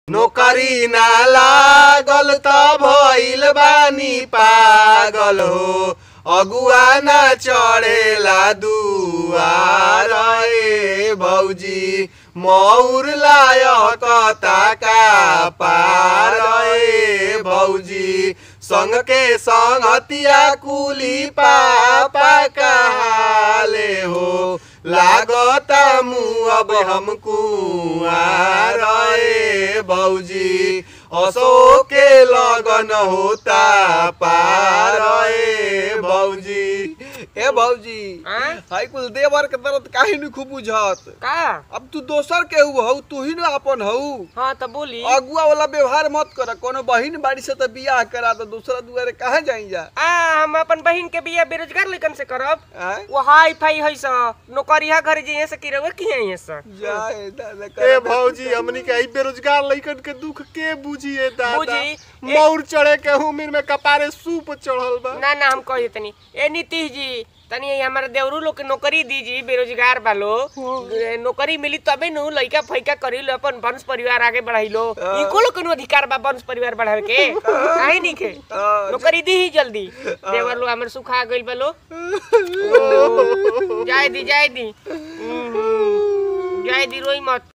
नौकरी ना लागल त भइल बानी पागल हो अगुआ ना चढ़ेला दुआर ए भौजी मौर लायक ताका पार ए भौजी संग के संगतिया कुली पापा कहाले हो लागता मुँह अब हम कुआर ए भौजी असो के लगन होता पार ए भौजी ए भौजी हाँ? हाई कुल देवर के दर्द काहे न खूब बुझत का अब तू दोसर के हऊ तू ही न अपन हऊ हाँ तो बोली अगुआ वाला व्यवहार मत कर कोनो बहिन बाड़ी से तो बियाह करा तो दूसरा दुआरे कहाँ जाई जा आ हम अपन बहिन के बिया बेरोजगार लड़कन से करब आय? वो हाई फाई है सा नौकरिया घर जे से की रहे की है सा जाए दादा ए भौजी हमनी के ई बेरोजगार लइकन के दुख के बुझिए दादा बुझी। मौर चढ़े के उम्र में कपारे सूप चढ़ल बा ना ना हम कह तनी ए नीतीश जी तनी ये हमारे देवरू लोग के नौकरी दीजिए बेरोजगार बालो ए, नौकरी मिली तबे नु लइका फैका करी लो अपन वंश परिवार आगे बढ़ाई लो इनको लोग के अधिकार बा वंश परिवार बढ़ावे के काहे नहीं के नौकरी दी ही जल्दी देवर लो हमर सुखा गइल बालो जाय दी जाय दी हम्म, हम्म। जाय दी रोई मत